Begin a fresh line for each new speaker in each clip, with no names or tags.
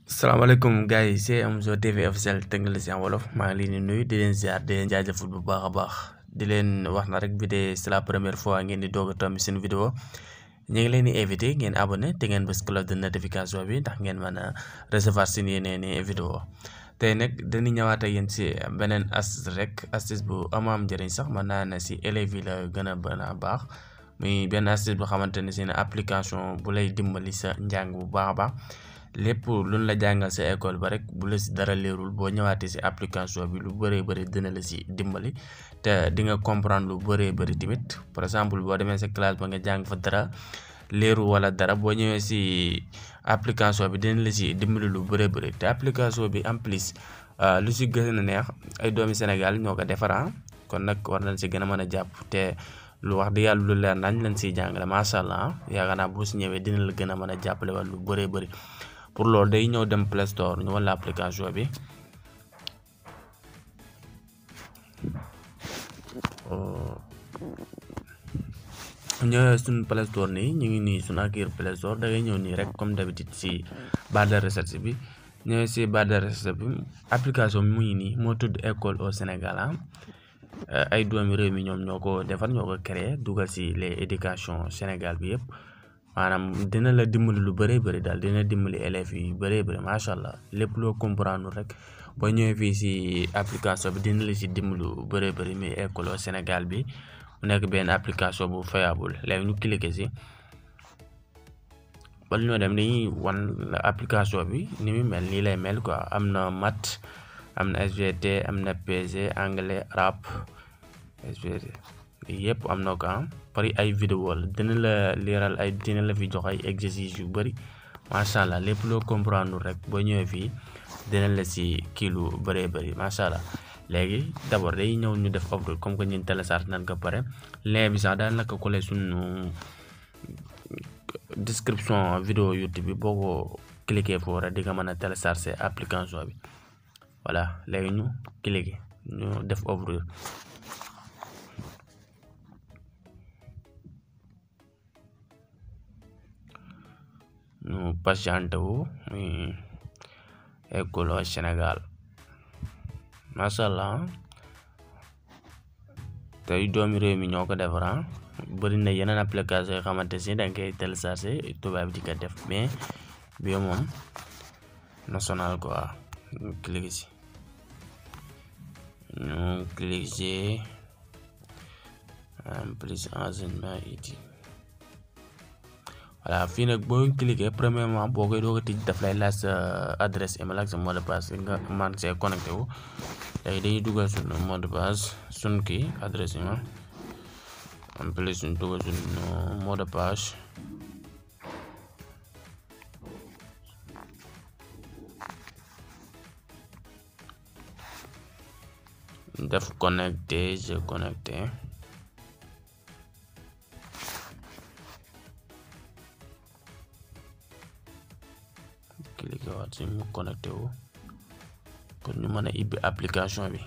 salaamaaleykum gars yi c'est Amzo TV officiel technologie en wolof maa ngi leen di nuyu di leen ziar di leen jaajëfal bu baax a baax di leen wax na rek bi de c'est la première fois ngeen di doog a tomb seen vidéo ñu ngi leen di invité ngeen abonné te ngeen bës cloche de notification bi ndax ngeen mën a recevoir seen yeneen i vidéo tey nag dañuy ñëwaat ak yéen si beneen astuce rek astuce bu am am njëriñ sax mën naa ne si élèves yi la gën a bën a baax muy benn astuce bu xamante ne si ne application bu lay dimbali sa njàng bu baax a baax lépp luñ la jàngal sa école ba rek bu la si dara leerul boo ñëwaatee si application bi lu bëree bëri dina la si dimbali te di nga comprendre lu bëree bëri tamit par exemple boo demee sa classe ba nga jàng fa dara leeru wala dara boo ñëwee si application bi dina la si dimbali lu bëree bëri te application bi en plus lu si gën a neex ay doomi Sénégal ñoo ko defar kon nag war nañ si gën a mën a jàpp te lu wax di yàlla lu leer nañ lañ siy jàngale macha allah yaakaar naa boo si ñëwee dina la gën a mën a jàppale wala lu bëree bëri. pour loolu day ñëw dem Play Store ñu wala application bi ñëwee suñu Play Store nii ñu ngi nii suñu accueil Play Store da ngay ñëw nii rek comme d'habitude si barre de recherche bi ñëwee si barre de recherche bi application bi mu ngi nii moo tudd école au Sénégal ay doomi réew mi ñoom ñoo ko defar ñoo ko créé dugal si les éducation Sénégal bi yëpp maanaam dina la dimbali lu bëree bëri daal dina dimbali élèves yi bëree bëri macha allah lépp loo comprendre rek boo ñëwee fii si application bi dina la si dimbali lu bëree bëri muy école au Sénégal bi mu nekk benn application bu fiable léegi ñu cliquer si bala ñoo dem dañuy wan application bi ni mu mel nii lay mel quoi am na maths am na SVT am na PG anglais arabe SVT yëpp am na ko pari ay vidéo la dina la leeral ay dina la fi jox ay exercice yu bëri macha allah lépp loo comprendre rek boo ñëwee fii dina la si kii lu bëree bëri macha allah léegi d'abord day ñëw ñu def upload comme que ñun télécharge nañ ko pare lien bi sax daal naka collé suñu description vidéo YouTube bi boo ko cliquer foofu rek di nga mën a télécharger application bi voilà léegi ñu cliquer ñu def ouvrir ñu patienté wu muy école au Sénégal macha allah tey doomi réew mi ñoo ko defar bëri na yeneen application yoo xamante si da nga koy téléchargé tubaab di ko def mais bi moom national quoi ñu cliqué si ñu cliqué si en plus enseignement it voilà fii nag boo cliquer premièrement boo koy doog a tijj daf lay laaj sa adresse email ak sa mot de passe nga man see connecté wu léegi dañuy dugal suñu mot de passe suñu kii adresse email en plus suñu dugal suñu mot de passe def connecté je connecté cliquer waat si mu connecté wu pour ñu mën a ibbi application bi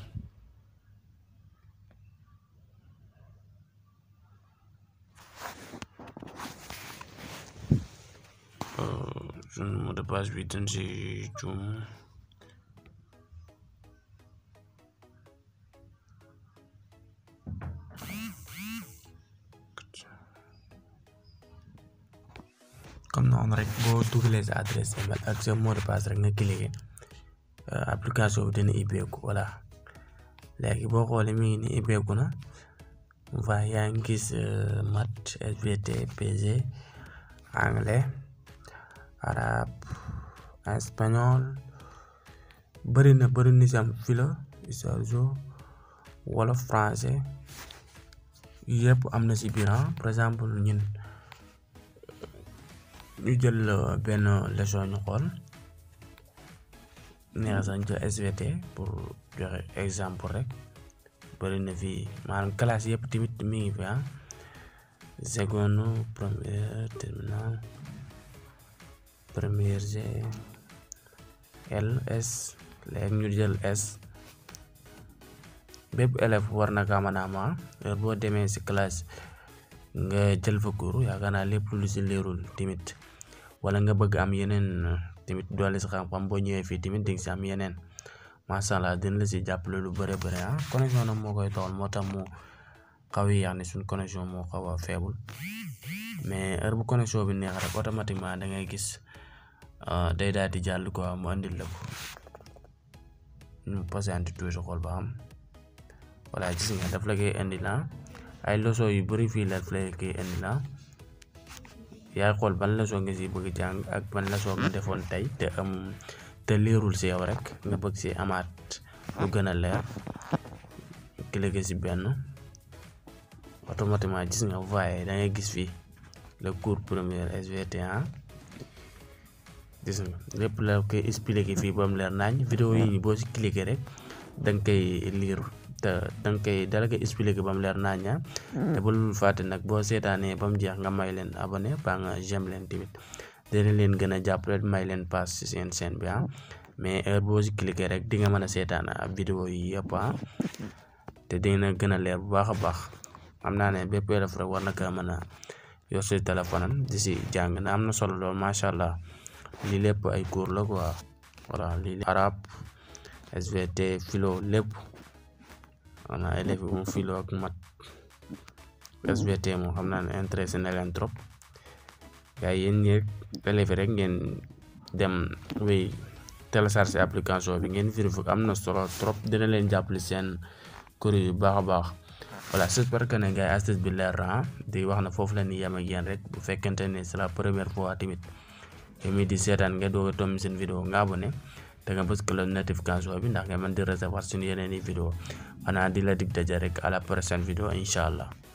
suñu mot de passe bi dañ si juum comme noonu rek boo dugalee sa adresse email ak sa mot de passe rek nga cliquer application bi dina ibbeeku voilà léegi boo xoolee mi ngi ni ibbeeku na va yaa ngi gis maths SVT PG anglais arabe espagnol bëri na bëri na si am philo histoire wala français yëpp am na si biir par exemple ñun ñu jël benn leçon ñu xool neex sax ñu jël SVT pour joxe exemple rek bëri na fii maanaam classe yëpp tamit mi ngi fi ah seconde première terminale première G L S léegi ñu jël S bépp élève war na kaa mën a am heure boo demee ci classe nga jël fa cours yaakaar naa lépp lu ci leerul tamit wala nga bëgg am yeneen tamit doole si xam-xam boo ñëwee fii tamit di nga si am yeneen macha allah dina la si jàppale lu bëre bëre ah connexion nag moo koy tawal moo tax mu xaw a yéex ne suñ connexion moo xaw a faible mais heure bu connexion bi neex rek automatiquement da ngay gis day daal di jàll quoi mu andil la ko ñu patiente tuuti xool ba xam voilà gis nga daf la koy indi la ay leçon yu bëri fii la daf la koy indi la yaay xool ban leçon nga si bëgg jàng ak ban leçon nga defoon tey te am te leerul si yow rek nga bëgg si amaat lu gën a leer cliquer si benn automatiquement gis nga voyé da ngay gis fii le cours premier SVT1 gis nga lépp la koy expliquer fii ba mu leer naañ vidéo yi boo si cliquer rek da nga koy lire te da nga koy dala koy expliquer ba mu leer naañ te bul fàtte nag boo seetaanee ba mu jeex nga may leen abonné ba nga j'aime leen tamit dina leen gën a jàppale may leen pass ci seen chaîne bi ah mais heure boo si cliquer rek di nga mën a seetaan vidéo yi yëpp ah te dina gën a leer bu baax a baax xam naa ne bépp élève rek war na ko mën a yor si téléphone am di si jàng na am na solo lool macha allah lii lépp ay cours la quoi voilà lii arabe SVT philo lépp voilà élèves yi moom philo ak mat SVT moom xam naa ne intéressé na leen trop gars yi yéen ñi rek élèves rek ngeen dem wéy télécharger application bi ngeen vérifier am na solo trop dina leen jàppale seen cours yu baax a baax voilà j'espère que ne gars yi astuce bi leer na di wax na foofu la ni yem ak yéen rek bu fekkente ne c'est la première fois tamit yow mii di seetaan nga doog a tomb seen vidéo nga abonné te nga bës cloche notification bi ndax nga mën di recevoir suñu yeneen i vidéo xanaa di la dig daje rek à la prochaine vidéo incha allah